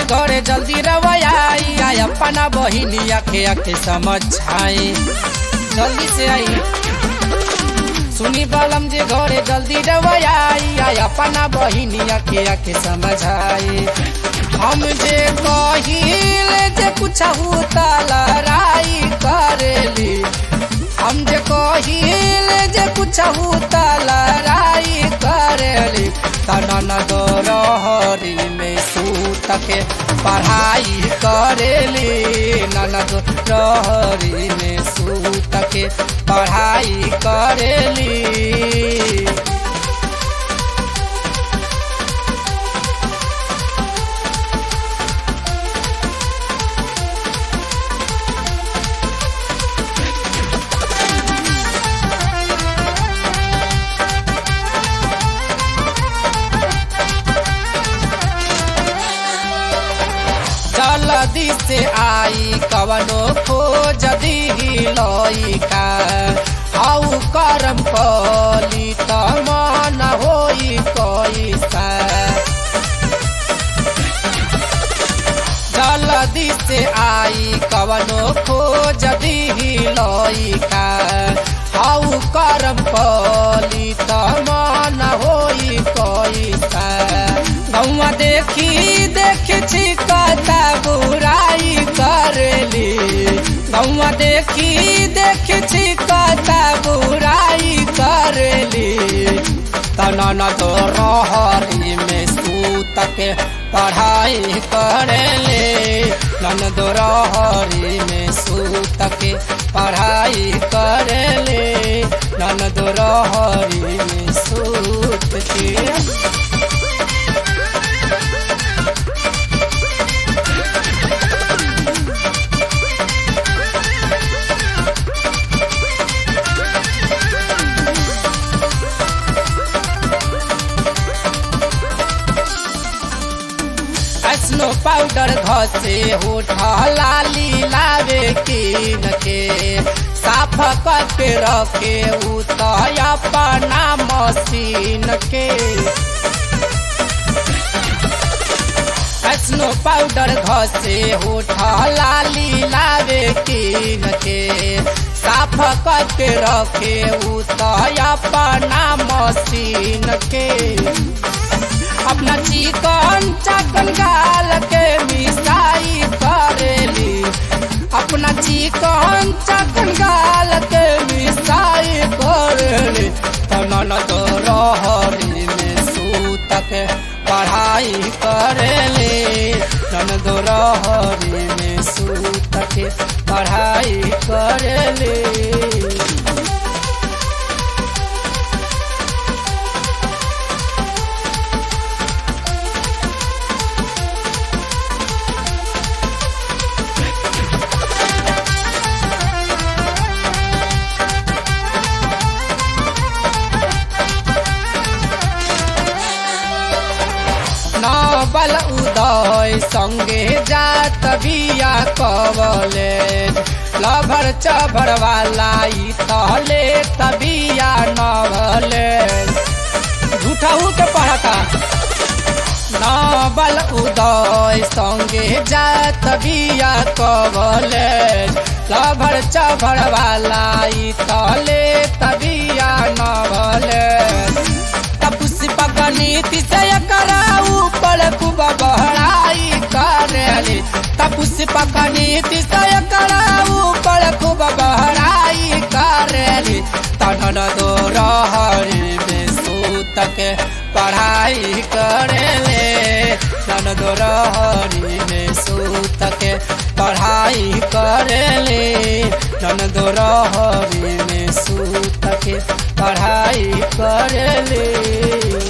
घरे जल्दी रवैयाई आई अपना बहिनिया के आके समझाई जल्दी से आई सुनी बालम जे घरे जल्दी रवैयाई आई अपना बहिनिया के आके समझाई हम जे कहिल जे कुछ लड़ाई करेली हम जे कहिल जे कुछ लड़ाई करेली तनन दो रहरी में सूत के पढ़ाई करेली ननद रहरी में सूत के पढ़ाई करेली जल्दी से आई कवनो खोज दी लइका आउ करम कली त मन होई कैसा जल्दी से आई कवनो खोज दी लइका आउ करम कली त मन होई कैसा गौवा देखी देखी छिकता बुराई करेली गौवा देखी देखी छिकता बुराई करेली तनन तो रहरी में सूत के पढ़ाई करेले नन दो रहरी में सूत के पढ़ाई करेले नन दो रहरी में सूत के स्नो पाउडर घसे होठ लाली लावे कीन के साफ करके रखे उतया अपना मशीन के स्नो पाउडर घसे होठ लाली लावे कीन के साफ करके रखे उतया अपना मशीन के अपना चिकन चकन गाल के मिसाई करेली अपना चिकन चकन गाल के मिसाई करेली तनन तो रहरी में सूत के पढ़ाई करेली तन दो रहरी में सूत के पढ़ाई करेली बल उदय संगे जात बिया कवले लभर चभर वाला तहले तबिया नवले झूठाऊ के पढ़ता नबल उदय संगे जात बिया कवले लभर चभर वाला तहले तबिया नवले पुष्प गणित से कराऊ पर खूब बहराई करेली पुष्प गणित से कराऊ पर खूब बहराई करेली तनन दो रहरी में सूत के पढ़ाई करेले तन दो रहरी में सूत के पढ़ाई करेले तन दो रहरी में सूत के पढ़ाई करेले